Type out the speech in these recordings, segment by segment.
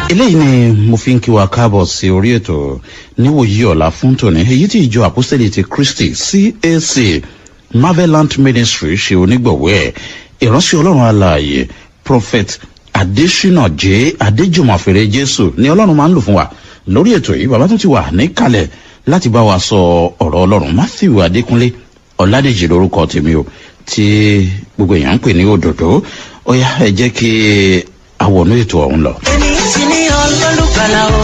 eléyìí ni mo fi ń kí wa káàbọ̀ sí orí ètò níwòyí ọ̀la fún tòní èyí tí ìjọ àpọ́sẹ̀lẹ̀ ti kristi cac marvelant ministry ṣe onígbọ̀wọ́ ẹ̀ ìránṣẹ́ ọlọ́run alààyè prophet adesina j adéjùmọ̀fẹ̀rẹ̀ jésù ni ọlọ́run máa ń lò fún wa lórí ètò yìí bàbá tún ti wà níkàlẹ̀ láti bá wa sọ ọ̀rọ̀ ọlọ́run matthew adékúnlé ọ̀làdèjì lórúkọ tèmi o tí gbogbo èèyàn ń pè ní òdòdó ó yá ẹ jẹ́ kí àwọnú ètò ọ̀hún lọ. èmi ti ní ọlọ́lùkàlà o.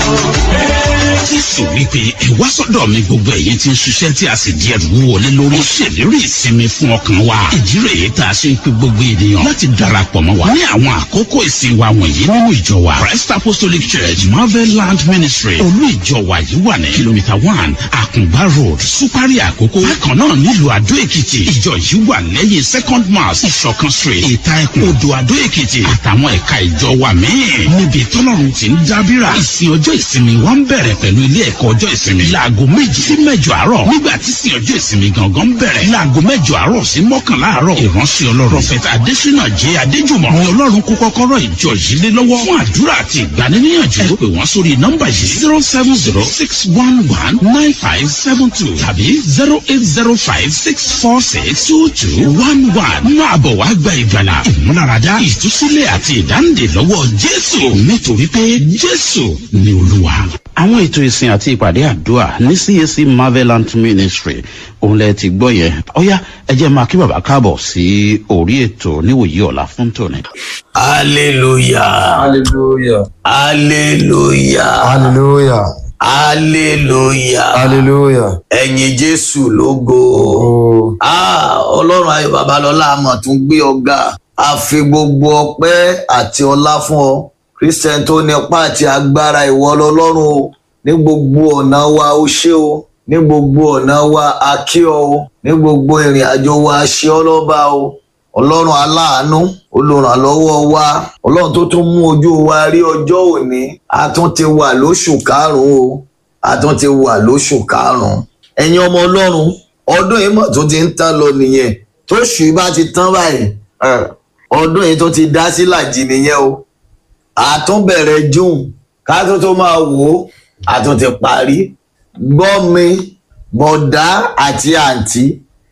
jésù wípé ìwá sọ́dọ̀ mi gbogbo ẹ̀yin ti ń ṣiṣẹ́ tí a sì di ẹrù wọlé lórí. ó ṣèlérí ìsinmi fún ọkàn wa. ìdí rèé tá a ṣe ń pe gbogbo ènìyàn láti darapọ̀ mọ́ wa. ní àwọn àkókò ìsìn wa wọ̀nyí nínú ìjọ wa christ apostolic church marvel land ministry olú ìjọ wa yìí wà ní kìlómítà one àkùngbá road supari àkókò. bákan náà nílùú àdó èkìtì ìjọ yìí wà lẹ́yìn second mass ìṣọ̀kan street ìta ẹkùn odò àdó èkìtì àtàwọn ẹ̀ka ìjọ wa míì. níbi tọ́lọ́run ti ń dábìrà ìsìn ọjọ́ ìsinmi wa ń bẹ̀rẹ̀ pẹ̀lú ilé ẹ̀kọ́ ọjọ́ ìsinmi. láago méjì sí mẹ́jọ àárọ̀ nígbà tí sin ọjọ́ ìsinmi gangan ń bẹ̀rẹ̀. láago mẹ́jọ àárọ̀ sí mọ́kànlá àárọ̀. ìránṣẹ́ ọlọ́run prophet adesina jẹ́ adéjùmọ̀. ni ọlọ́run kó kọ́kọ́rọ́ ìjọ yìí lé lọ́wọ́. fún àdúrà àti ìgbaniníyànjú. ẹ pè wọ́n sórí nọ́mbà yìí zero seven zero six one one nine five seven two tàbí zero eight zero five six four six two two one one. máa bọ̀ wá gba ìgbàlà ìmúláradá ìtúsílẹ̀ àti ìdáǹdè lọ́wọ́ jésù nítorí pé jésù ni olúwa. àwọn ètò ìsìn àti ìpàdé àdúrà ní cac marvelant ministry òun lẹ ti gbọ́ yẹn ọ̀yá ẹ jẹ́ máa kí bàbá káàbọ̀ sí orí ètò níwòyí ọ̀la fún tòní. hallelujah Hallelujah. hallelujah Hallelujah. hallelujah Hallelujah. ẹ̀yin jésù lógo Oh, ah ọlọ́run ayọ̀ babalọ́lá àmọ̀ tún gbé ọgá a fi gbogbo ọpẹ́ àti ọlá fún ọ christian tó ní ọpá àti agbára ìwọ lọlọ́run o ní gbogbo ọ̀nà wa ó ṣe o ní gbogbo ọ̀nà wa a kí ọ o ní gbogbo ìrìn àjò wa a ṣe ọ lọ́ba o ọlọ́run aláàánú olùrànlọ́wọ́ wa ọlọ́run tó tún mú ojú wa rí ọjọ́ òní a tún ti wà lóṣù karùn-ún o a tún ti wà lóṣù karùn-ún ẹ̀yin ọmọ ọlọ́run ọdún yìí mọ̀ tó ti ń tán lọ nìyẹn tóṣù yìí bá ti tán báyìí ẹ̀, ọdún yìí tó ti dá sí làjì nìyẹn o àtúnbẹ̀rẹ̀ june ká tó tó máa wò ó àtún ti parí gbọ́ mi bọ̀dá àti àǹtí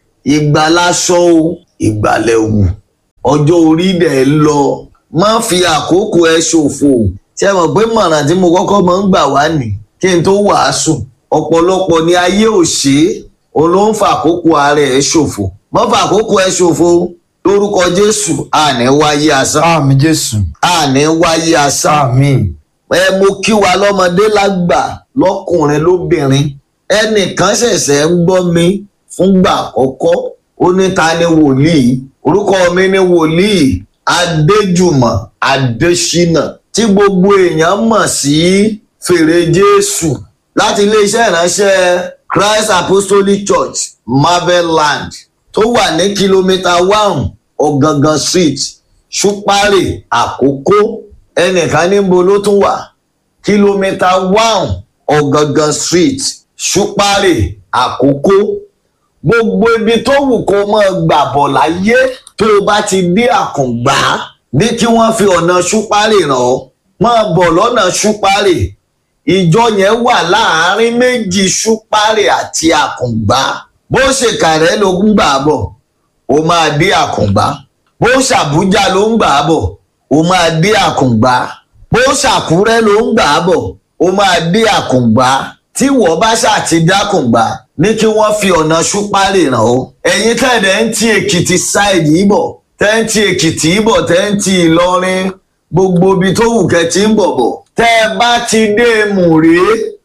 ìgbàláṣọ o ìgbàlẹ̀wù ọjọ́ orí dẹ̀ ń lọ má fi àkókò ẹ ṣòfò ṣé mọ̀ pé mọ̀ràn tí mo kọ́kọ́ máa ń gbà wá nì kí n tó wàásù ọ̀pọ̀lọpọ̀ ní ayé ò ṣe é òun ló ń fa àkókò ara ẹ̀ ṣòfò má fa àkókò ẹ ṣòfo lórúkọ jésù àní wáyé asán àmì Jésù. àní wáyé asán Àmín. ẹ mo kí wa lọ́mọdé lágbà lọ́kùnrin lóbìnrin ẹnìkan ṣẹ̀ṣẹ̀ ń gbọ́ mi fúngbà àkọ́kọ́ ó ní ta ni wòlíì orúkọ mi ni wòlíì adéjùmọ̀ adésínà tí gbogbo èèyàn mọ̀ sí fèrè jésù láti iléeṣẹ́ ìránṣẹ́ christ apostolic church marveland tó wà ní kìlómítà one ọ̀gangan street ṣúpárì àkókò ẹnìkan níbo ló tún wà kìlómítà one ọ̀gangan street ṣúpárì àkókò gbogbo ibi tó wù kó mọ́ gbà bọ̀ láyé tó o bá ti dé àkùngbá ní kí wọ́n fi ọ̀nà ṣúpárì ràn ọ́ máa bọ̀ lọ́nà ṣúpárì ìjọ yẹn wà láàárín méjì ṣúpárì àti àkùngbá bó ṣe kàrẹ́ ló ń gbà bọ̀ o máa dé àkùngbá bó ṣàbújá ló ń gbà bọ̀ o máa dé àkùngbá bó ṣàkúrẹ́ ló ń gbà bọ̀ o máa dé àkùngbá tí wọ́n bá ṣàti dákùngbá ní kí wọ́n fi ọ̀nà ṣúpárì ràn ó ẹ̀yin tẹ̀dẹ̀ ń ti èkìtì ṣáìdì ìbọ̀ tẹ́ ń ti èkìtì ìbọ̀ tẹ́ ń ti ìlọrin gbogbo ibi tó wù kẹ́ ti ń bọ̀ bọ̀ tẹ́ ẹ bá ti dé mùrè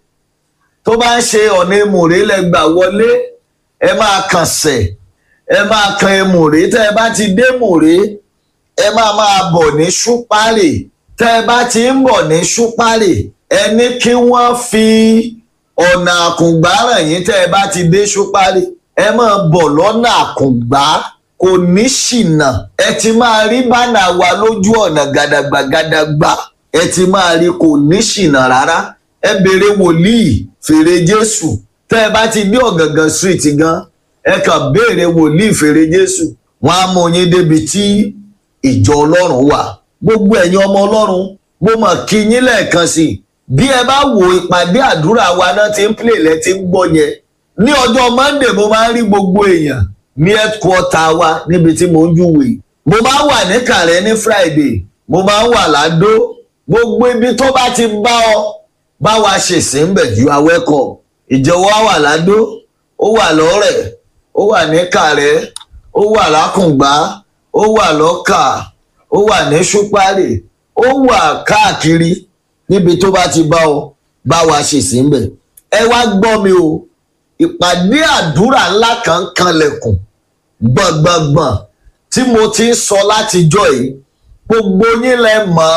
tó bá ń ṣe ọ̀nà mùrè lẹ́gbà wọlé ẹ máa kàn sẹ̀ ẹ máa kan mùrè tẹ́ ẹ bá ti dé mùrè ẹ máa máa bọ̀ ní ṣúpárì tẹ́ ẹ bá ti ń bọ̀ ní ṣúpárì ẹ ní kí wọ́n fi ọ̀nà àkùngbá ràn yín tẹ́ ẹ bá ti dé ṣúpárì ẹ máa bọ̀ lọ́nà àkùngbá kò ní ṣìnà ẹ ti máa rí bánà wa lójú ọ̀nà gàdàgbà gàdàgbà ẹ ti máa rí kò ní ṣìnà rárá ẹ béèrè wòlíì fèrè jésù tẹ́ ẹ bá ti dé ọ̀gàngàn street gan ẹ kàn béèrè wòlíì fèrè jésù wọn á mú yín débi tí ìjọ ọlọ́run wà gbogbo ẹ̀yin ọmọ ọlọ́run mo mọ̀ kí yín lẹ́ẹ̀kan sí i bí ẹ bá wo ìpàdé àdúrà wa náà ti ń play lẹ́ ti ń gbọ́ yẹn ní ọjọ́ monday mo máa ń rí gbogbo èèyàn ní headquarter wa níbi tí mo ń júwe mo máa ń wà ní kàrẹ́ ní friday mo máa ń wà ládó gbogbo ibi tó bá ti bá ọ bá wa ṣèṣin bẹ̀ you are welcome ìjọwọ́ wà ládó ó wà lọ́rẹ̀ ó wà ní kàrẹ́ ó wà lákùngbá ó wà lọ́kà ó wà ní ṣúpárì ó wà káàkiri níbi tó bá ti bá ọ bá wa ṣèṣin bẹ̀ ẹ wá gbọ́ mi o ìpàdé àdúrà ńlá kan kanlẹ̀kùn gbọ̀ngbọ̀ngbọ̀n tí mo ti ń sọ látijọ́ yìí gbogbo yín lẹ mọ̀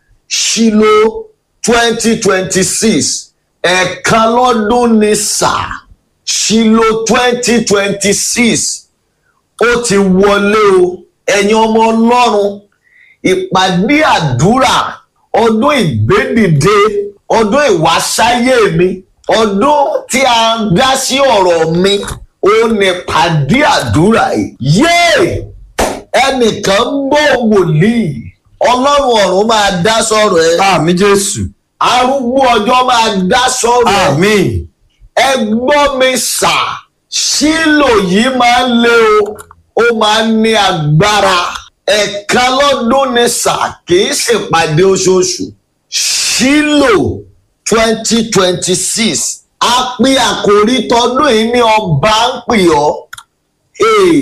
ṣílò twenty twenty six ẹ̀ẹ̀kan lọ́dún ni sáà ṣílò twenty twenty six ó ti wọlé o ẹ̀yin ọmọ ọlọ́run ìpàdé àdúrà ọdún ìgbédìde ọdún ìwásáyé mi ọdún tí a dá sí ọ̀rọ̀ mi ó ní pàdé àdúrà yìí yéè ẹnìkan ń bọ̀ wòlíì ọlọ́run ọ̀run máa dá sọ̀rọ̀ ẹ àmì jésù arúgbó ọjọ́ máa dá sọ̀rọ̀ ẹ àmì ẹ gbọ́ mi sà sílò yìí máa ń lé o ó máa ń ní agbára ẹ̀ka lọ́dún ni sà kì í ṣèpàdé oṣooṣù sílò twenty twenty six a pè àkòrí tọdún yìí ní ọba ń pè ọ́ Ee,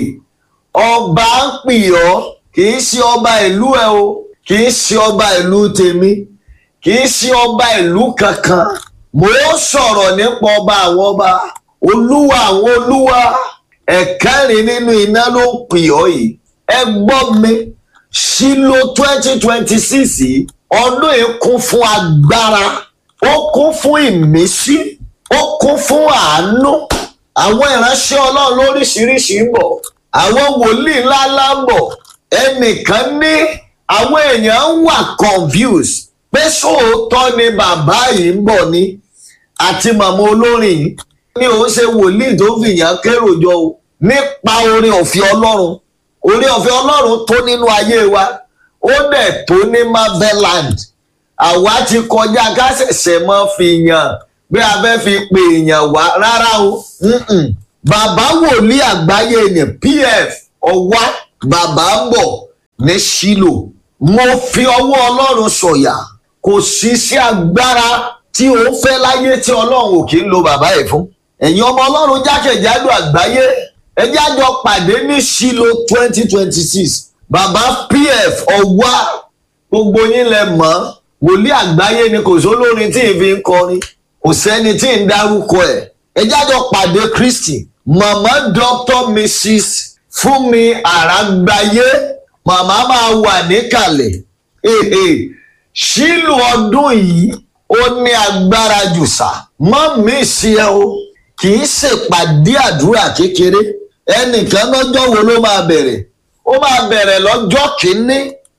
ọba ń pè ọ́ kì í ṣe ọba ìlú ẹ o kì í ṣe ọba ìlú tèmi kì í ṣe ọba ìlú kankan mo ń sọ̀rọ̀ nípa ọba àwọn ọba olúwa àwọn olúwa ẹ̀kẹrin nínú iná ló ń pè ọ́ yìí ẹ gbọ́ mi sílò twenty twenty six yìí ọdún yìí kún fún agbára ó kún fún ìmísí ó kún fún àánú àwọn ìránṣẹ́ ọlọ́run lóríṣiríṣi ń bọ̀ àwọn wòlíì ńláńlá ń bọ̀ ẹnìkan ní àwọn èèyàn ń wà confused pé sóòótọ́ ni bàbá yìí ń bọ̀ ni àti màmá olórin yìí ní òun ṣe wòlíì tó fìyàn kérò jọ o nípa orin ọ̀fẹ́ ọlọ́run orin ọ̀fẹ́ ọlọ́run tó nínú ayé wa ó dẹ̀ tó ní marveland àwa ti kọjá ká ṣẹ̀ṣẹ̀ mọ́ fi yàn bí a fẹ́ fi pè èèyàn wá rárá o mm-mm. bàbá wòlíì àgbáyé ni pf ọwá bàbá ń bọ̀ ní sílò mo fi ọwọ́ ọlọ́run sọ̀yà kò sí sí agbára tí ó fẹ́ láyé tí ọlọ́run ò kí ń lo bàbá ẹ̀ fún ẹ̀yin ọmọ ọlọ́run jákèjádò àgbáyé ẹjẹ́ àjọ pàdé ní sílò twenty twenty six bàbá pf ọwá gbogbo yín lẹ mọ̀ wòlíì àgbáyé ni kò sólórin tí ì fi ń kọrin kò sẹ́ni tí ń dárúkọ ẹ̀ ẹjẹ́ àjọ pàdé kristi màmá dr mrs fúnmi àràgbáyé màmá máa wà níkàlẹ̀ Èhè, sílù ọdún yìí ó ní agbára jù sá mọ́ mi sí ẹ o kì í ṣèpàdé àdúrà kékeré ẹnìkan lọ́jọ́ wo ló máa bẹ̀rẹ̀ ó máa bẹ̀rẹ̀ lọ́jọ́ kìíní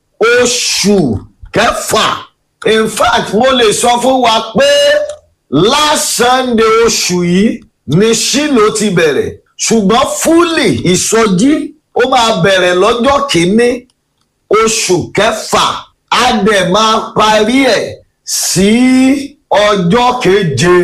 oṣù kẹfà in fact mo lè sọ fún wa pé last sunday oṣù yìí ni sílò ti bẹ̀rẹ̀ ṣùgbọ́n fúlì ìsọjí ó máa bẹ̀rẹ̀ lọ́jọ́ kìíní oṣù kẹfà á dẹ̀ máa parí ẹ̀ sí ọjọ́ keje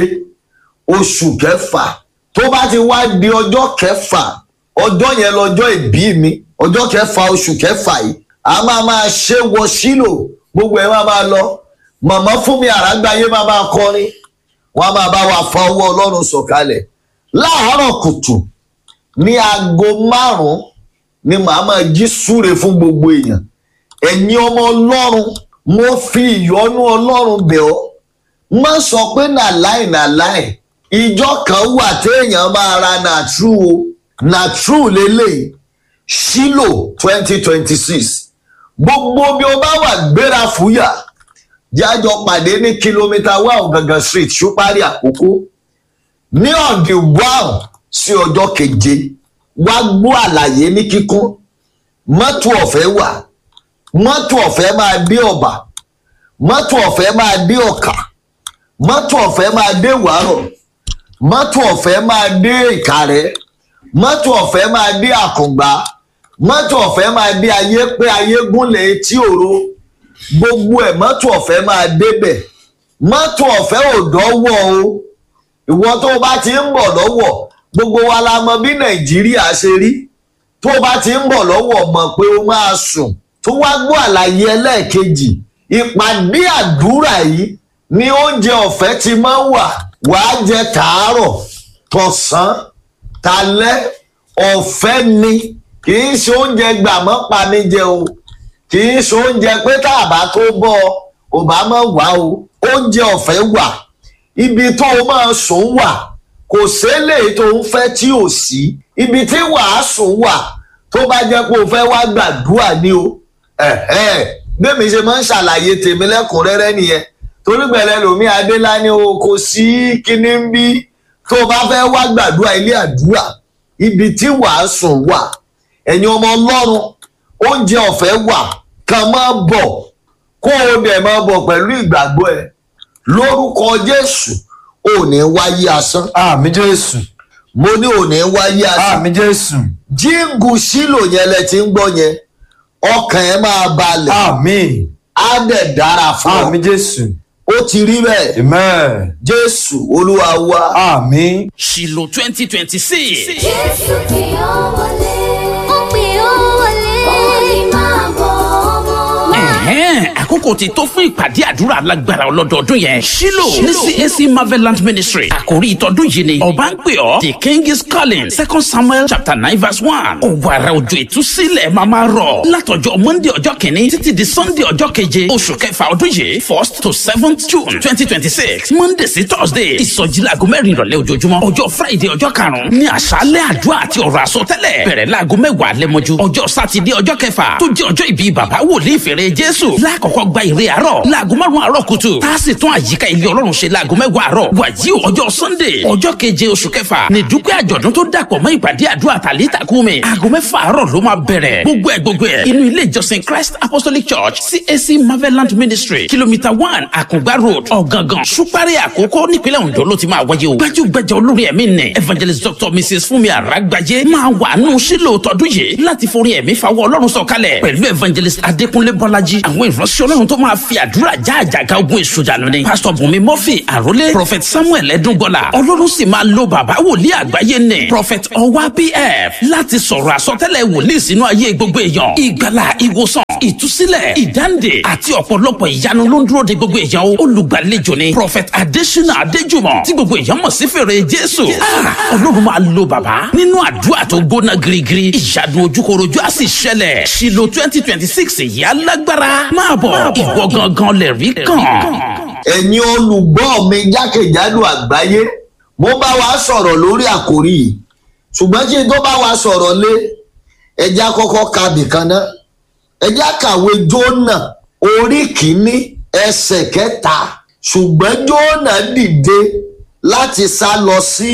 oṣù kẹfà tó bá ti wá di ọjọ́ kẹfà ọjọ́ yẹn lọ́jọ́ ìbí mi ọjọ́ kẹfà oṣù kẹfà yìí a máa máa ṣe wọ sílò gbogbo ẹ̀ máa máa lọ màmá fún mi àrágbáyé máa máa kọrin wọn a máa bá wa fa ọwọ́ ọlọ́run sọ̀kalẹ̀ láàárọ̀ kùtù ní aago márùn-ún ni màá máa jí súre fún gbogbo èèyàn ẹ̀yin ọmọ ọlọ́run mo fi ìyọ́nú ọlọ́run bẹ̀ ọ́ má sọ pé nàláì nàláì ìjọ kan wà téèyàn máa ra nàtrú o nàtrú lélẹ́yìí sílò twenty twenty six gbogbo bí o bá wà gbéra fúyà jájọ pàdé ní kìlómítà one gangan street ṣúpárì àkókò ní ọ̀dì one sí ọjọ́ keje wá gbọ́ àlàyé ní kíkún mọ́tò ọ̀fẹ́ wà mọ́tò ọ̀fẹ́ máa dé ọ̀bà mọ́tò ọ̀fẹ́ máa dé ọ̀kà mọ́tò ọ̀fẹ́ máa dé wàárọ̀ mọ́tò ọ̀fẹ́ máa dé ìkàrẹ́ mọ́tò ọ̀fẹ́ máa dé àkùngbá mọ́tò ọ̀fẹ́ máa dé ayé pé ayé gúnlẹ̀ etí òro gbogbo ẹ̀ mọ́tò ọ̀fẹ́ máa débẹ̀ mọ́tò ọ̀fẹ́ ò dọ́wọ́ o ìwọ tó o bá ti ń bọ̀ lọ́wọ́ gbogbo wa la mọ bí nàìjíríà ṣe rí tó o bá ti ń bọ̀ lọ́wọ́ mọ̀ pé o máa sùn tó wá gbọ́ àlàyé ẹlẹ́ẹ̀kejì ìpàdé àdúrà yìí ni oúnjẹ ọ̀fẹ́ ti máa ń wà wàá jẹ tàárọ̀ tọ̀sán talẹ́ ọ̀fẹ́ ni kì í ṣe oúnjẹ gbàmọ́ pa mí jẹ o kì í ṣe oúnjẹ pé tá a bá tó bọ́ ọ ò bá mọ̀ wá o oúnjẹ ọ̀fẹ́ wà ibi tó o máa sùn wà kò sélè tó ń fẹ́ tí ò sí ibi tí wàá sùn wà tó bá jẹ́ pé o fẹ́ wá gbàdúrà ní o bẹ́ẹ̀mi ṣe máa ń ṣàlàyé tèmi lẹ́kùnrẹ́rẹ́ nìyẹn torí gbẹ̀rẹ̀ lomi adélání o kò sí kíní ń bí tó o bá fẹ́ wá gbàdúrà ilé àdúrà ibi tí wàá sùn wà ẹ̀yin ọmọ ọlọ́run oúnjẹ ọ̀fẹ́ wà kàn máa bọ̀ kó o dẹ̀ máa bọ̀ pẹ̀lú ìgbàgbọ́ ẹ̀ lórúkọ jésù ò ní wáyé asán àmì jésù mo ní ò ní wáyé asán àmì jésù jíǹgù sílò yẹn lẹ ti ń gbọ́ yẹn ọkàn ẹ máa balẹ̀ àmì á dẹ̀ dára fún ọ àmì jésù ó ti rí bẹ́ẹ̀ amen jésù olúwa wa àmì ṣìlò twenty twenty six. Jésù pè ọ́ wọlé. Ó pè ọ́ wọlé. Ó ní máa bọ̀ ọmọ. Ẹ̀hẹ́n, àkókò ti tó fún ìpàdé àdúrà alágbára ọlọ́dọọdún yẹn. Ṣílò ní CAC Marvelant Ministry. Àkòrí ìtọ́dún yìí ni ọba ń pè ọ́. The king is calling. Second Samuel chapter nine verse one. Òwàrà òjò ìtúsílẹ̀ máa máa rọ̀. Látọjọ́ Monday ọjọ́ kìíní títí di Sunday ọjọ́ keje. Oṣù kẹfà ọdún yìí first to seventh June twenty twenty six. Monday sí Thursday. Ìsọjí laago mẹ́rin ìrọ̀lẹ́ ojoojúmọ́. Ọjọ́ Friday ọjọ́ karùn-ún ní àṣálẹ̀ àdúrà àti ọ̀rọ̀ àsọtẹ́lẹ̀. Bẹ̀rẹ̀ laago mẹ́wàá lẹ́mọ́jú. Ọjọ́ Sátidé ọjọ́ kẹfà tó jẹ́ ọjọ́ ìbí bàbá wòlíì fèrè Jésù. Lákọ̀ọ́kọ́ gba ìrè àárọ̀ láago márùn-ún àárọ̀ kùtù. Tá a sì tún àyíká ilé Ọlọ́run ṣe láago mẹ́wàá àárọ̀. Wàyí o ọjọ́ Sunday ọjọ́ keje oṣù kẹfà ní dúpẹ́ àjọ̀dún tó dàpọ̀ mọ́ ìpàdé àdúrà tàlítà kúmi. Aago mẹ́fà àárọ̀ ló máa bẹ̀rẹ̀. Gbogbo ẹ̀ gbogbo ẹ̀ inú ilé ìjọsìn Christ Apostolic Church CAC Marvelant Ministry kìlómítà one Àkùngbá Road Ọ̀gángan Ṣúpárì Àkókò nípínlẹ̀ Ondo ló ti máa wáyé o. Gbajúgbajà olórí ẹ̀mí nì Evangelist Dr. Mrs. Fúnmi Àràgbájé máa wà nù sílò tọdún yìí láti forí ẹ̀mí fawọ́ Ọlọ́run sọ̀kalẹ̀ pẹ̀lú Evangelist Adékúnlé Bọ́lájí àwọn ìránṣẹ́ Ọlọ́run tó máa fi àdúrà já àjàgà ogun èṣù dànù ni. Pastor Bùnmi Murphy Àrólé Prophet Samuel Ẹdúngbọ́lá Ọlọ́run sì máa lo bàbá wòlíì àgbáyé nì Prophet Ọwá PF láti sọ̀rọ̀ àsọtẹ́lẹ̀ wòlíì sínú ayé gbogbo èèyàn. Ìgbàlà ìwòsàn ìtúsílẹ̀ ìdáǹdè àti ọ̀pọ̀lọpọ̀ ìyanu ló ń dúró de gbogbo èèyàn o. Olùgbàlejò ni Prophet Adésínà Adéjùmọ̀ tí gbogbo èèyàn mọ̀ sí fèrè Jésù. Ah, Ọlọ́run máa lo bàbá nínú àdúrà tó gbóná girigiri. Ìyanu ojúkorojú á sì ṣẹlẹ̀. Ṣìlò twenty twenty six yìí alágbára. Máa bọ̀ ìwọ gangan lè rí kàn. ẹ̀yin olùgbọ́ mi jákèjádò àgbáyé mo bá wa sọ̀rọ̀ lórí àkòrí yìí ṣùgbọ́n kí n tó bá wa sọ̀rọ̀ lé ẹja kọ́kọ́ ka bìkan náà ẹja kàwé jónà orí kìíní ẹsẹ̀ kẹta ṣùgbọ́n jónà dìde láti sá lọ sí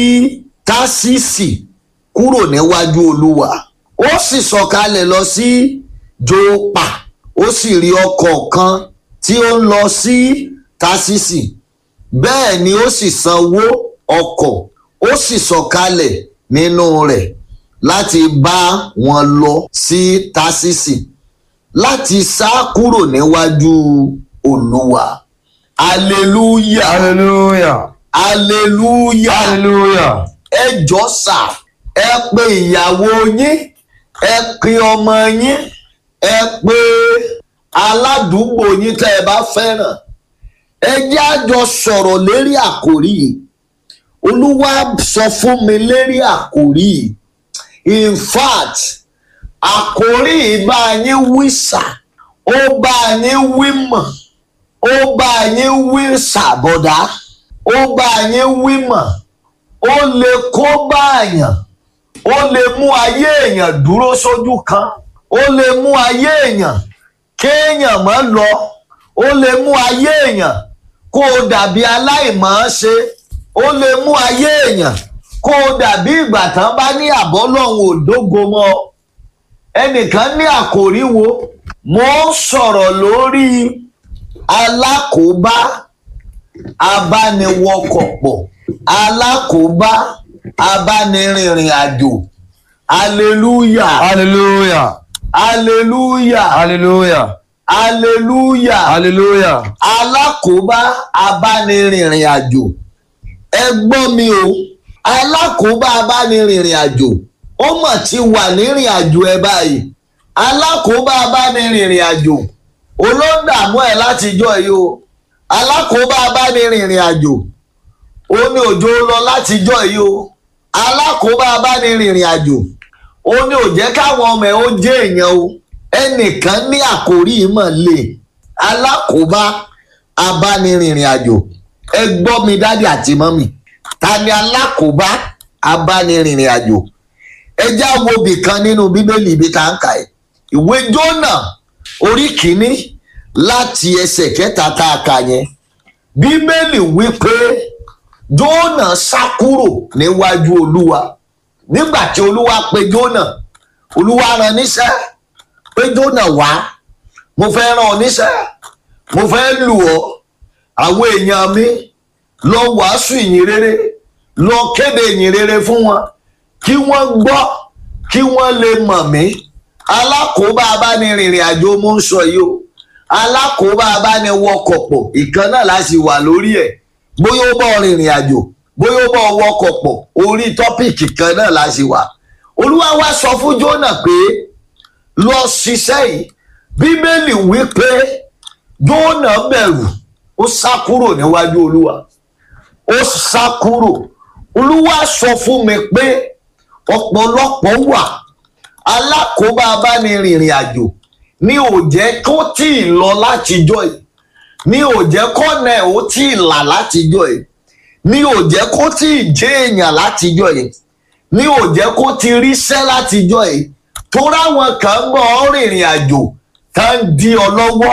tásìsì kúrò níwájú olúwa ó sì sọ̀kalẹ̀ lọ sí jópa ó sì rí ọkọ̀ kan tí ó ń lọ sí tásìsì bẹ́ẹ̀ ni ó sì sanwó ọkọ̀ ó sì sọ̀kalẹ̀ nínú rẹ̀ láti bá wọn lọ sí tásìsì láti sá kúrò níwájú olúwa hallelujah hallelujah hallelujah hallelujah ẹ jọ sà ẹ pe ìyàwó yín ẹ pe ọmọ yín ẹ pe aládùúgbò yín tẹ́ ẹ bá fẹ́ràn ẹ jẹ́ àjọ sọ̀rọ̀ lérí àkòrí yìí olúwa sọ fún mi lérí àkòrí yìí in fact àkòrí yìí bá yín wí sà ó bá yín wí mọ̀ ó bá yín wí sàbọ̀dá ó bá yín wí mọ̀ ó lè kó báàyàn ó lè mú ayé èèyàn dúró sójú kan ó lè mú ayé èèyàn kéèyàn mọ́ lọ ó lè mú ayé èèyàn kó o dàbí aláìmọ̀ ṣe ó lè mú ayé èèyàn kó o dàbí ìgbà tán bá ní àbọ̀ lọ́hùn òdógo mọ́ ọ. ẹnìkan ní àkòrí wo mo ń sọ̀rọ̀ lórí alákòóbá abániwọkọ̀ pọ̀ alákòóbá abánirìnrìn àjò hallelujah hallelujah hallelujah hallelujah hallelujah hallelujah alákòóbá abánirìnrìn àjò ẹ gbọ́ mi o alákòóbá abánirìnrìn àjò ó mọ̀ ti wà nírìn àjò ẹ báyìí alákòóbá abánirìnrìn àjò olóńdàmú ẹ látijọ́ yìí o alákòóbá abánirìnrìn àjò ó ní òjò lọ látijọ́ yìí o alákòóbá abánirìnrìn àjò ó ní òjẹ́ káwọn ọmọ ẹ ó jẹ́ èèyàn o ẹnìkan ní àkórí ìmọ̀ lè alákòóbá abánirìnrìn àjò ẹ gbọ́ mi dádì àti mọ́mì ta ni alákòóbá abánirìnrìn àjò ẹ já wo bìkan nínú bíbélì ibi tá à ń kà ẹ ìwé jónà orí kìíní láti ẹsẹ̀ kẹta tá a kà yẹn bíbélì wí pé jónà sá kúrò níwájú olúwa nígbà tí olúwa pe jónà olúwa rán níṣẹ́ pé jónà wá mo fẹ́ rán ọ níṣẹ́ mo fẹ́ lù ọ́ àwọn èèyàn mi lọ wàásù ìyìn rere lọ kéde ìyìn rere fún wọn kí wọ́n gbọ́ kí wọ́n lè mọ̀ mí alákòóbá abánirìnrìn àjò mo ń sọ yìí o alákòóbá abániwọkọ̀ pọ̀ ìkan náà la sì wà lórí ẹ̀ bóyá ó bọ̀ rìnrìn àjò bóyá ó bọ̀ wọkọ̀ pọ̀ orí tọ́pìkì kan náà la sì wà olúwa wá sọ fún jónà pé lọ ṣiṣẹ́ yìí bíbélì wí pé jónà bẹ̀rù ó sá kúrò níwájú olúwa ó sá kúrò olúwa sọ fún mi pé ọ̀pọ̀lọpọ̀ wà alákòóbá abánirìnrìn àjò ní ò jẹ́ kó tí ì lọ látijọ́ yìí ní ò jẹ́ kọ́nà ẹ̀ ó tí ì là látijọ́ yìí ní ò jẹ́ kó tí ì jẹ́ èèyàn látijọ́ yìí ní ò jẹ́ kó ti ríṣẹ́ látijọ́ yìí tó ráwọn kan ń bọ̀ rìnrìn àjò tá ń di ọ lọ́wọ́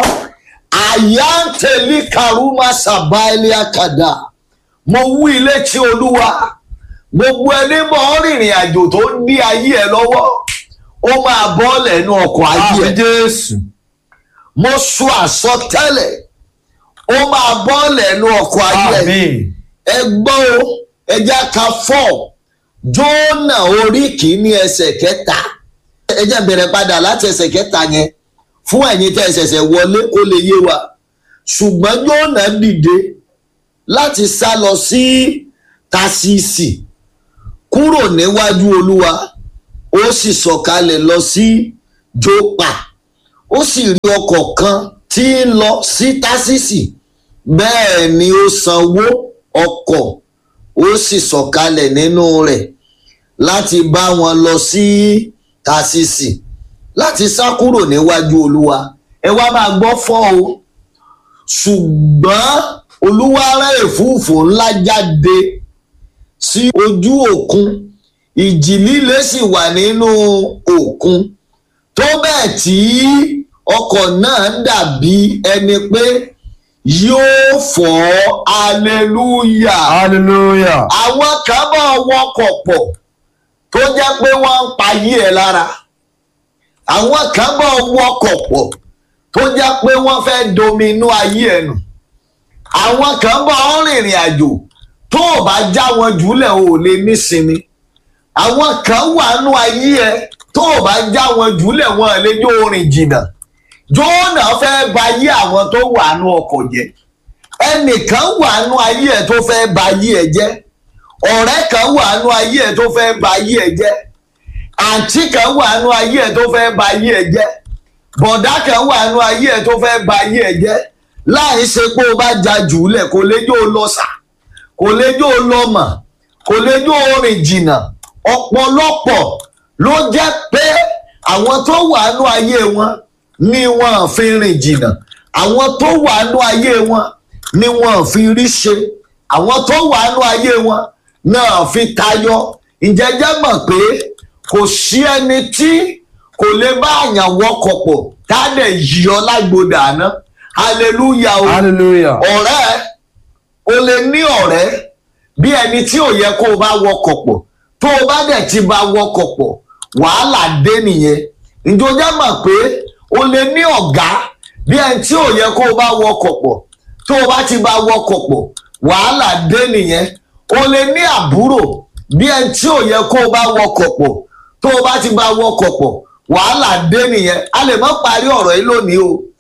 àyà ń tẹ̀lé karuma sàbáìlì àkàdá mo wú ilé tí olúwa gbogbo ẹni bọ̀ rìnrìn àjò tó ń dí ayé ẹ lọ́wọ́ ó máa bọ́ lẹ́nu ọkọ̀ ayé àmì ẹ jésù mo sọ àsọtẹ́lẹ̀ ó máa bọ́ lẹ́nu ọkọ̀ ayé ẹ àmì ẹ gbọ́ o ẹja ka fọ́ jónà orí kìíní ẹsẹ̀ kẹta ẹjẹ bẹ̀rẹ̀ padà láti ẹsẹ̀ kẹta yẹn fún ẹ̀yin tẹ́ ẹ ṣẹ̀ṣẹ̀ wọlé kó lè yé wa ṣùgbọ́n jónà dìde láti sá lọ sí tasisi kúrò níwájú olúwa ó sì sọ̀kalẹ̀ lọ sí jópa ó sì rí ọkọ̀ kan tí ń lọ sí tasisi bẹ́ẹ̀ ni ó sanwó ọkọ̀ ó sì sọ̀kalẹ̀ nínú rẹ̀ láti bá wọn lọ sí tasisi láti sá kúrò níwájú olúwa ẹ wá máa gbọ́ fọ́ o ṣùgbọ́n olúwa rán èfúùfù ńlá jáde sí ojú òkun ìjì líle sì wà nínú òkun tó bẹ́ẹ̀ tí ọkọ̀ náà dàbí ẹni pé yóò fọ́ aleluya hallelujah àwọn kan bá wọkọ̀ pọ̀ tó jẹ́ pé wọ́n ń payé ẹ̀ lára àwọn kan bá wọkọ̀ pọ̀ tó jẹ́ pé wọ́n fẹ́ dominú ayé ẹ̀ nù àwọn kan bá ń rìnrìn àjò tó o bá já wọn jùlẹ̀ o ò lè nísinmi àwọn kan wà nú ayé ẹ tó o bá já wọn jùlẹ̀ wọn ò lè jó orin jìnnà jóònà fẹ́ ba ayé àwọn tó wà nú ọkọ̀ jẹ́ ẹnìkan wà nú ayé ẹ tó fẹ́ ba ayé ẹ jẹ́ ọ̀rẹ́ kan wà nú ayé ẹ tó fẹ́ ba ayé ẹ jẹ́ àǹtí kan wà nú ayé ẹ tó fẹ́ ba ayé ẹ jẹ́ bọ̀dá kan wà nú ayé ẹ tó fẹ́ ba ayé ẹ jẹ́ láì ṣe pé o bá ja jùlẹ̀ kò lè jó o lọ sà kò lè jó o lọ mọ̀ kò lè jó o rìn jìnnà ọ̀pọ̀lọpọ̀ ló jẹ́ pé àwọn tó wà nú ayé wọn ni wọn fi rìn jìnnà àwọn tó wà nú ayé wọn ni wọn fi rí ṣe àwọn tó wà nú ayé wọn náà fi tayọ ìjẹjẹ mọ̀ pé kò sí ẹni tí kò lè bá àyàn wọkọ̀ pọ̀ tá a dẹ̀ yí ọ lágbódà àná hallelujah o hallelujah ọ̀rẹ́ o lè ní ọ̀rẹ́ bí ẹni tí ò yẹ kó o bá wọkọ̀ pọ̀ tó o bá dẹ̀ ti bá wọkọ̀ pọ̀ wàhálà dé nìyẹn ìjọba mọ̀ pé o lè ní ọ̀gá bí ẹni tí ò yẹ kó o bá wọkọ̀ pọ̀ tó o bá ti bá wọkọ̀ pọ̀ wàhálà dé nìyẹn o lè ní àbúrò bí ẹni tí ò yẹ kó o bá wọkọ̀ pọ̀ tó o bá ti bá wọkọ̀ pọ̀ wàhálà dé nìyẹn a lè má parí ọ̀rọ̀ yìí lónìí o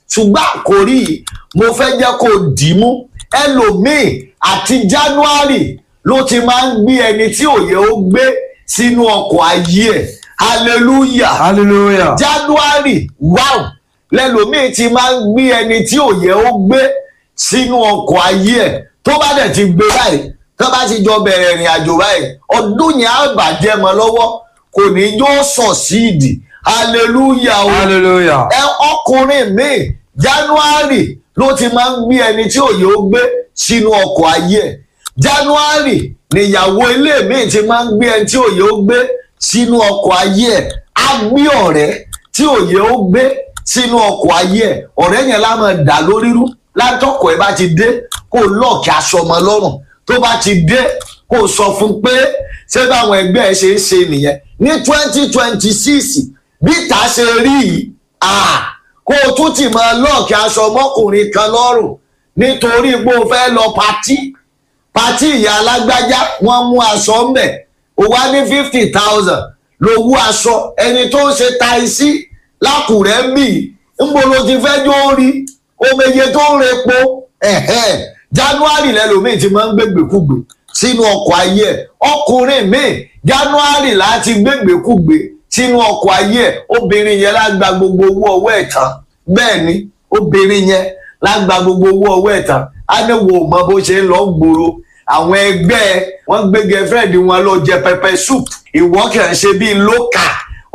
ṣùgbọ́n àkórí yìí mo fẹ́ jẹ́ kó dì í mú ẹlòmíì àti january ló ti máa ń gbé ẹni tí òye ó gbé sínú ọkọ̀ ayé ẹ̀ hallelujah hallelujah january wow lẹ́lòmíì ti máa ń gbé ẹni tí òye ó gbé sínú ọkọ̀ ayé ẹ̀ tó bá dẹ̀ ti gbé báyìí tó bá ti jọ bẹ̀rẹ̀ ìrìn àjò báyìí ọdún yẹn á bàjẹ́ mọ́ lọ́wọ́ kò ní yóò sọ̀ síìdì hallelujah o hallelujah ẹ ọkùnrin míì january ló ti máa ń gbé ẹni tí òye ó gbé sínú ọkọ̀ ayé ẹ̀ january níyàwó ilé míì ti máa ń gbé ẹni tí òye ó gbé sínú ọkọ̀ ayé ẹ̀ á gbé ọ̀rẹ́ tí òye ó gbé sínú ọkọ̀ ayé ẹ̀ ọ̀rẹ́ yẹn lá máa dà lórí rú látọkọ̀ ẹ̀ bá ti dé kó lọ́ọ̀kì aṣọ ọmọ lọ́rùn tó bá ti dé kó sọ fún pé ṣé báwọn ẹgbẹ́ ẹ ṣe ń ṣe nìyẹn ní twenty twenty six bí ìta ṣe rí yìí ah, kó o tún ti máa lọ́ọ̀kì aṣọ ọmọkùnrin kan lọ́rùn nítorí pé o fẹ́ lọ patí patí ìyá alágbájá wọ́n mú aṣọ ńbẹ̀ o wá ní fifty thousand lówó aṣọ ẹni tó ń ṣe taisí lákùrẹ́ ń bì ńbo ló ti fẹ́ jó rí omeye tó ń repo ẹ̀hẹ́n january lẹ́lòmíì ti máa ń gbégbèkúgbè sínú ọkọ̀ ayé ẹ̀ ọkùnrin míì january láti gbégbèkúgbè sínú ọkọ̀ ayé ẹ̀ obìnrin yẹn lágbà gbogbo owó ọwọ́ ẹ̀ tán bẹ́ẹ̀ ni obìnrin yẹn lágbà gbogbo owó ọwọ́ ẹ̀ tán á ní wo mọ bó ṣe ń lọ gbòòrò àwọn ẹgbẹ́ ẹ wọ́n gbé girlfriend wọn lọ jẹ pẹpẹ soup ìwọ kàn ṣe bíi lókà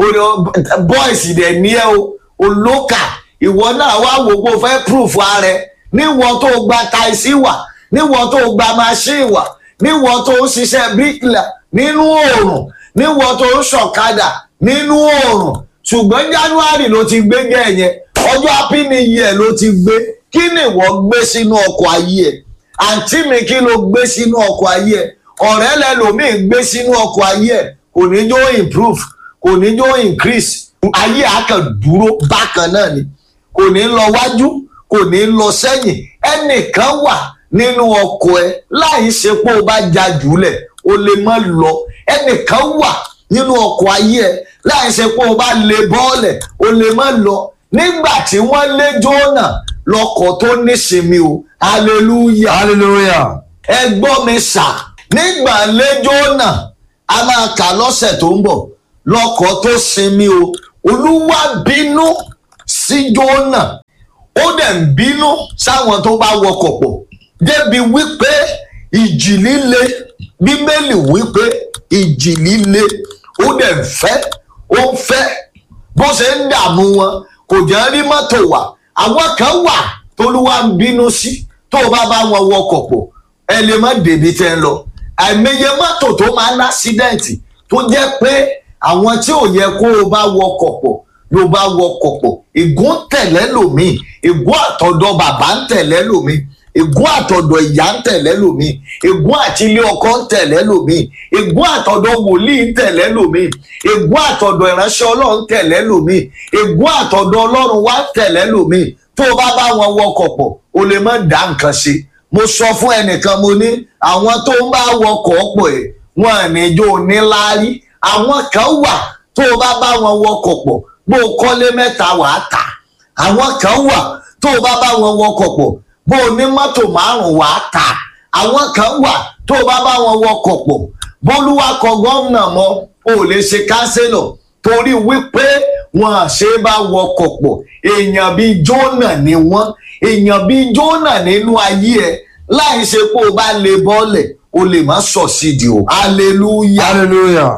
boys dẹ̀ ní ẹ o olókà ìwọ náà wá wò pé o fẹ́ proof ara ẹ níwọ tó gba taisi wà níwọ tó gba machine wà níwọ tó ń ṣiṣẹ́ bíríkìlà nínú oòrùn níwọ tó ń ṣọ̀kadà nínú oòrùn ṣùgbọ́n january ló ti gbé gẹ̀ yẹn ọjọ́ happy new year ló ti gbé kí ni ìwọ gbé sínú ọkọ̀ ayé ẹ̀ àǹtí mi kí ló gbé sínú ọkọ̀ ayé ẹ̀ ọ̀rẹ́ lẹ́lòmíì gbé sínú ọkọ̀ ayé ẹ̀ kò ní jó improve kò ní jó increase ayé àkàn dúró bákan náà ni kò ní lọ wájú kò ní lọ sẹ́yìn ẹnìkan wà nínú ọkọ̀ ẹ láì ṣe pé o bá ja jùlẹ̀ o lè má lọ ẹnìkan wà nínú ọkọ̀ ayé ẹ láì ṣe pé o bá lè bọ́ọ̀lẹ̀ o lè má lọ nígbà tí wọ́n lé jónà lọkọ̀ tó nísinmi o hallelujah hallelujah ẹ gbọ́ mi sà nígbà lé jónà a máa kà lọ́sẹ̀ tó ń bọ̀ lọkọ̀ tó sinmi o olúwa bínú sí jónà ó dẹ̀ ń bínú sáwọn tó bá wọkọ̀ pọ̀ débi wípé ìjì líle bíbélì wípé ìjì líle ó dẹ̀ ń fẹ́ ó ń fẹ́ bó ṣe ń dààmú wọn kò jẹ́ rí mọ́tò wà àwọn kan wà tólúwa ń bínú sí tó o bá bá wọn wọkọ̀ pọ̀ ẹ lè má débi tẹ́ ń lọ àìmọye mọ́tò tó máa ń lásídẹ̀ǹtì tó jẹ́ pé àwọn tí ò yẹ kó o bá wọkọ̀ pọ̀ ló bá wọkọ̀ pọ̀ ègún tẹ̀lẹ́ lòmíì ègún àtọ̀dọ̀ bàbá ń tẹ̀lẹ́ lòmíì ègún àtọ̀dọ̀ ìyá ń tẹ̀lẹ́ lòmíì ègún àti ilé ọkọ ń tẹ̀lẹ́ lòmíì ègún àtọ̀dọ̀ wòlíì ń tẹ̀lẹ́ lòmíì ègún àtọ̀dọ̀ ìránṣẹ́ ọlọ́run ń tẹ̀lẹ́ lòmíì ègún àtọ̀dọ̀ ọlọ́run wá ń tẹ̀lẹ́ lòmíì tó o bá bá wọn wọkọ̀ pọ̀ o lè má dá nǹkan ṣe mo sọ fún ẹnìkan mo ní àwọn tó ń bá wọkọ̀ pọ̀ ẹ̀ wọn à ní jó níláárí àwọn kan wà tó o bá bá wọn wọkọ̀ pọ̀ bó o kọ́lé mẹ́ta wàá tà àwọn kan wà tó o bá bá wọn wọkọ̀ pọ̀ bó o ní mọ́tò márùn-ún wàá tà àwọn kan wà tó o bá bá wọn wọkọ̀ pọ̀ bólúwa kọ gómìnà mọ́ o ò lè ṣe kánsílọ̀ torí wípé wọn à ṣe bá wọkọ̀ pọ̀ èèyàn bíi jónà ni wọ́n èèyàn bíi jónà nínú ayé ẹ láì ṣe pé o bá lè bọ́ọ̀lẹ̀ o lè má sọ̀ sídìí o hallelujah hallelujah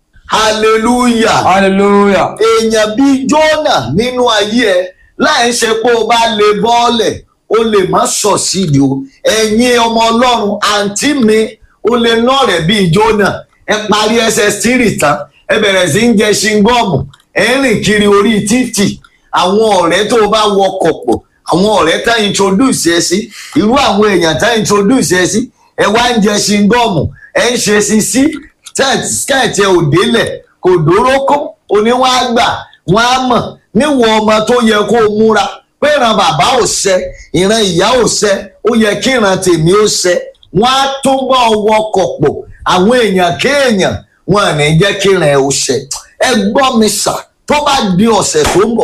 hallelujah hallelujah èèyàn bíi jọ́nà nínú ayé ẹ láì ṣe pé o bá lè bọ́ọ̀lẹ̀ o lè má sọ̀ sídìí o ẹ̀yin ọmọ ọlọ́run àǹtí mi o lè ná rẹ̀ bíi jọ́nà ẹ parí ẹsẹ̀ stírì tán ẹ bẹ̀rẹ̀ sí ń jẹ ṣingọ́ọ̀mù ẹ ń rìn kiri orí títì àwọn ọ̀rẹ́ tó o bá wọkọ̀ pọ̀ àwọn ọ̀rẹ́ tá introduce ẹ sí irú àwọn èèyàn tá introduce ẹ sí ẹ wá ń jẹ ṣingọ́ọ̀mù ẹ ń ṣe sisi skẹ́ẹ̀tì ẹ ò délẹ̀ kò dórókó oníwọ̀n á gbà wọ́n á mọ̀ níwọ̀n ọmọ tó yẹ kó o múra pé ìran bàbá ò ṣẹ ìran ìyá ò ṣẹ ó yẹ kí ìran tèmi ó ṣẹ wọ́n á túbọ̀ wọkọ̀ pọ̀ àwọn èèyàn kéèyàn wọn à ní jẹ́ kí ìran ẹ ó ṣẹ ẹ gbọ́ mi sà tó bá di ọ̀sẹ̀ tó ń bọ̀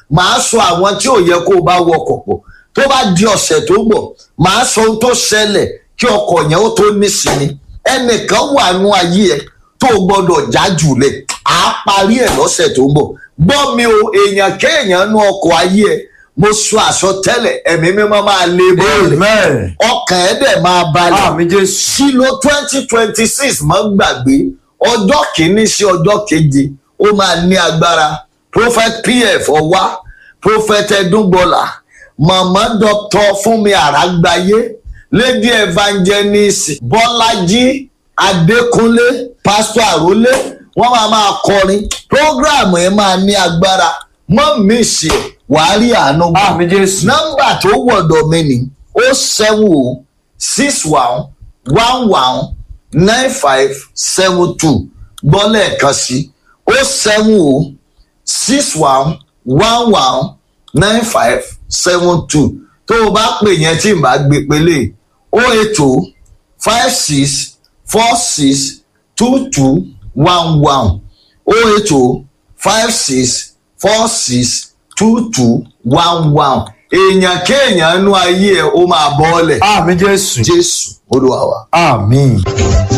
màá sọ àwọn tí ò yẹ kó o bá wọkọ̀ pọ̀ tó bá di ọ̀sẹ̀ tó ń bọ̀ màá sọ ohun tó ṣẹlẹ̀ kí ọkọ̀ yẹn ó tó nísinmi ẹnìkan wà nú ayé ẹ tó o gbọ́dọ̀ já jùlẹ̀ à á parí ẹ̀ lọ́sẹ̀ tó ń bọ̀ gbọ́ mi o èèyàn kéèyàn nú ọkọ̀ ayé ẹ mo sọ àsọtẹ́lẹ̀ ẹ̀mí mímọ́ máa lé bọ́ọ̀lù Amen. ọkàn ẹ̀ dẹ̀ máa balẹ̀ Àmì Jésù. sílò twenty twenty six mọ́ gbàgbé ọjọ́ kìíní sí ọjọ́ keje ó máa ní agbára prophet pf ọwá prophet ẹdúngbọlá mama doctor fúnmi àràgbáyé lady evangelist bọ́lájí adékúnlé pastor àrólé wọ́n máa máa kọrin program ẹ̀ máa ní agbára mọ́ mi ṣe wàá rí àánú gbà Àmì Jésù. nọ́mbà tó wọ̀dọ̀ mi ni ó seven o six one one one nine five seven two gbọ́ lẹ́ẹ̀kan sí ó seven o six one one one nine five seven two tó o bá pè yẹn tí n bá gbé pélé o eight o five six four six two two one one o eight o five six four six two two one one èèyàn kéèyàn nú ayé ẹ ó máa bọ́ ọ́lẹ̀ Àmì Jésù. jésù olúwa wa. Àmín.